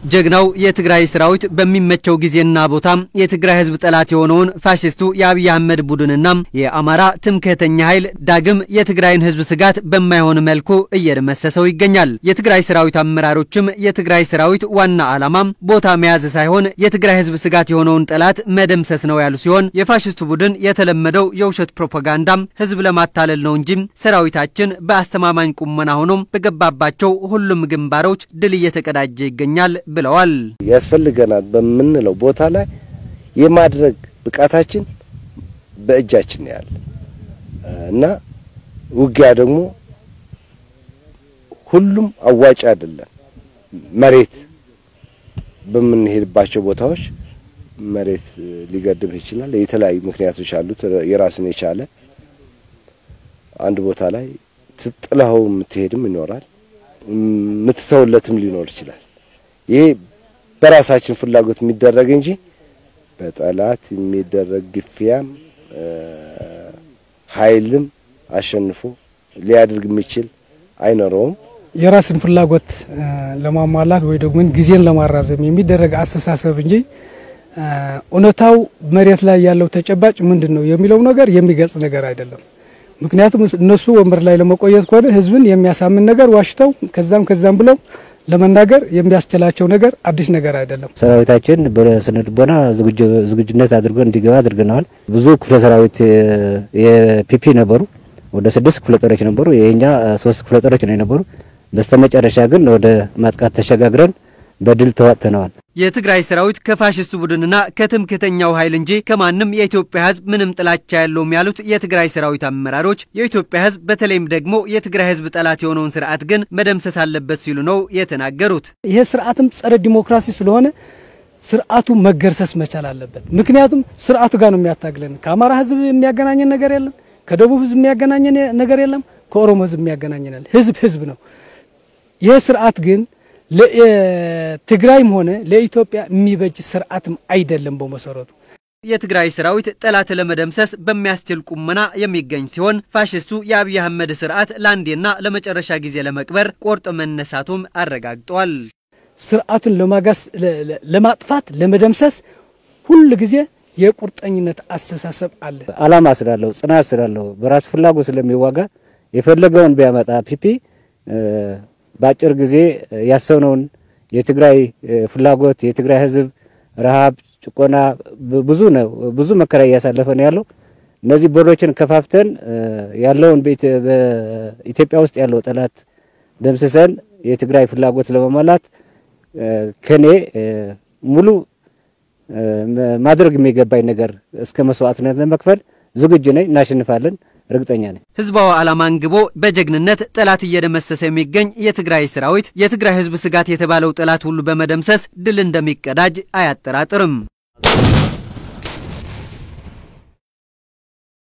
ጀግናው የትግራይ ሰራዊት በሚመቸው ጊዜና ቦታ የትግራይ ህዝብ ጠላት የሆነውን ፋሽስቱ የአብይ አህመድ ቡድንና የአማራ ትምክህተኛ ኃይል ዳግም የትግራይን ህዝብ ስጋት በማይሆን መልኩ እየደመሰሰው ይገኛል። የትግራይ ሰራዊት አመራሮችም የትግራይ ሰራዊት ዋና ዓላማ ቦታ መያዝ ሳይሆን የትግራይ ህዝብ ስጋት የሆነውን ጠላት መደምሰስ ነው ያሉ ሲሆን የፋሽስቱ ቡድን የተለመደው የውሸት ፕሮፓጋንዳ ህዝብ ለማታለል ነው እንጂ ሰራዊታችን በአስተማማኝ ቁመና ሆኖ በገባባቸው ሁሉም ግንባሮች ድል እየተቀዳጀ ይገኛል ብለዋል። ያስፈልገናል በምንለው ቦታ ላይ የማድረግ ብቃታችን በእጃችን ያለ እና ውጊያ ደግሞ ሁሉም አዋጭ አይደለም። መሬት በምንሄድባቸው ቦታዎች መሬት ሊገድብ ይችላል። የተለያዩ ምክንያቶች አሉት። የራሱን የቻለ አንድ ቦታ ላይ ትጥለው የምትሄድም ይኖራል፣ የምትተውለትም ሊኖር ይችላል። ይሄ በራሳችን ፍላጎት የሚደረግ እንጂ በጠላት የሚደረግ ግፊያም ኃይልም አሸንፎ ሊያደርግ የሚችል አይኖረውም። የራስን ፍላጎት ለማሟላት ወይ ደግሞ ጊዜን ለማራዘም የሚደረግ አስተሳሰብ እንጂ እውነታው መሬት ላይ ያለው ተጨባጭ ምንድን ነው የሚለው ነገር የሚገልጽ ነገር አይደለም። ምክንያቱም እነሱ ወንበር ላይ ለመቆየት ከሆነ ህዝብን የሚያሳምን ነገር ዋሽተው ከዛም ከዛም ብለው ለመናገር የሚያስችላቸው ነገር አዲስ ነገር አይደለም። ሰራዊታችን በስነ ልቦና ዝግጁነት አድርጎ እንዲገባ አድርገነዋል። ብዙ ክፍለ ሰራዊት የፒፒ ነበሩ፣ ወደ ስድስት ክፍለ ጦሮች ነበሩ። የኛ ሶስት ክፍለ ጦሮች ነው የነበሩ። በስተመጨረሻ ግን ወደ ማጥቃት ተሸጋግረን በድል ተዋጥተነዋል። የትግራይ ሰራዊት ከፋሽስቱ ቡድንና ከትምክህተኛው ኃይል እንጂ ከማንም የኢትዮጵያ ህዝብ ምንም ጥላቻ ያለውም ያሉት የትግራይ ሰራዊት አመራሮች የኢትዮጵያ ህዝብ በተለይም ደግሞ የትግራይ ህዝብ ጠላት የሆነውን ስርዓት ግን መደምሰስ አለበት ሲሉ ነው የተናገሩት። ይሄ ስርዓትም ጸረ ዲሞክራሲ ስለሆነ ስርዓቱ መገርሰስ መቻል አለበት። ምክንያቱም ስርዓቱ ጋር ነው የሚያታግለን። ከአማራ ህዝብ የሚያገናኘን ነገር የለም። ከደቡብ ህዝብ የሚያገናኘን ነገር የለም። ከኦሮሞ ህዝብ የሚያገናኘናል። ህዝብ ህዝብ ነው። ይህ ስርዓት ግን ለትግራይም ሆነ ለኢትዮጵያ የሚበጅ ስርዓትም አይደለም በመሰረቱ። የትግራይ ሰራዊት ጠላት ለመደምሰስ በሚያስችል ቁመና የሚገኝ ሲሆን ፋሽስቱ የአብይ አህመድ ስርዓት ለአንዴና ለመጨረሻ ጊዜ ለመቅበር ቆርጦ መነሳቱም አረጋግጧል። ስርዓቱን ለማጋስ ለማጥፋት ለመደምሰስ ሁል ጊዜ የቁርጠኝነት አስተሳሰብ አለ። አላማ ስላለው ጽናት ስላለው በራሱ ፍላጎት ስለሚዋጋ የፈለገውን ቢያመጣ ፒፒ በአጭር ጊዜ ያሰብነውን የትግራይ ፍላጎት የትግራይ ህዝብ ረሃብ፣ ጭቆና ብዙ ነው ብዙ መከራ እያሳለፈ ነው ያለው። እነዚህ ቦርዶችን ከፋፍተን ያለውን በኢትዮጵያ ውስጥ ያለው ጠላት ደምስሰን የትግራይ ፍላጎት ለመሟላት ከኔ ሙሉ ማድረግ የሚገባኝ ነገር እስከ መስዋዕትነት ለመክፈል ዝግጁ ነኝ። እናሸንፋለን፣ እርግጠኛ ነኝ። ህዝባዊ ዓላማ አንግቦ በጀግንነት ጠላት እየደመሰሰ የሚገኝ የትግራይ ሰራዊት የትግራይ ህዝብ ስጋት የተባለው ጠላት ሁሉ በመደምሰስ ድል እንደሚቀዳጅ አያጠራጥርም።